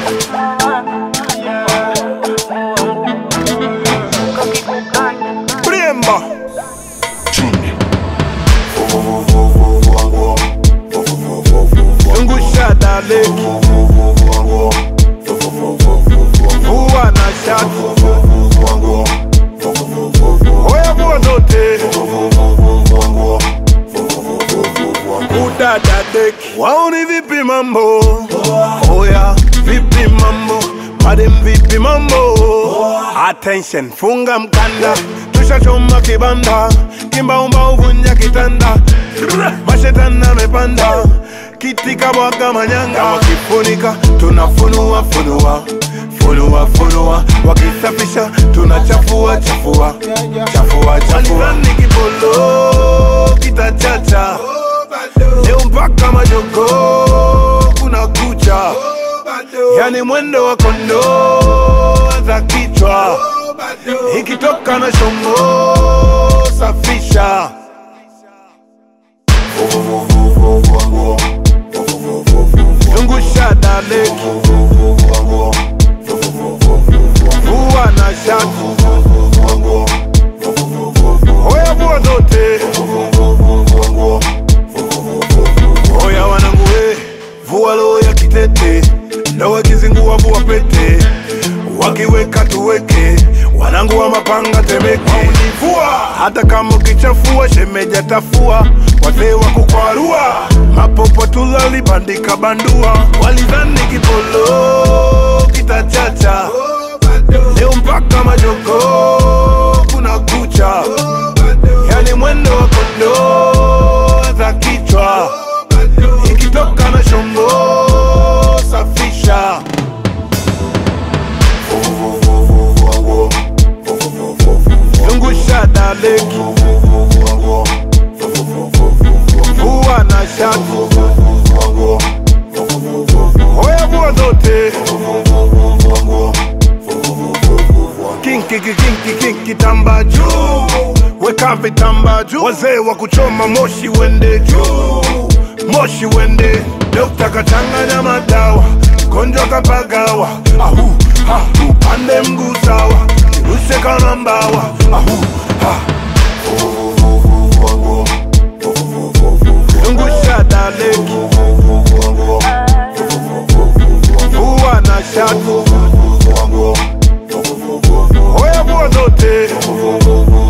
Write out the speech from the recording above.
Bremba. Zungusha daleki. Vua na shati. Oya vua zote. Udada deki. Waoni vipi mambo? Oya vipi mambo? Madem vipi mambo? Attention, funga mkanda. Tushachoma kibanda. Kimbaumba uvunja kitanda. Mashetani amepanda. Kiti kabwaga manyanga. Wakifunika tunafunua funua. Funua funua. Wakisafisha tunachafua chafua. Chafua chafua. Walizani kipolo kitachacha. Leo mpaka majogo kuna kucha, yani mwendo wa kondoo za kichwa, ikitoka na shombo safisha. Zungusha daleki, vua na shati, oya vua zote. Oya wanangu we, vua roho ya kitete, ndo wakizingua vua pete, wakiweka tuweke, wanangu wa mapanga temeke. Univua hata kama ukichafua, shemeja tafua, wazee wa kukwarua, mapopo tulalibandika bandua, walidhani kipolo kitachacha, leo mpaka majogo kuna kucha, yani mwendo wa kondoo za kichwa ikitoka na shombo safisha. Zungusha daleki, vua na shati, oya vua zote. Kinki kinki kinki tamba juu, weka vitamba juu, wazee wa kuchoma moshi wende juu, moshi wende. Dokta kachanganya madawa, mgonjwa kapagawa, ahu ha, upande mguu sawa, kirushe kama mbawa, ahu ha. Zungusha daleki, vua na shati, oya vua zote.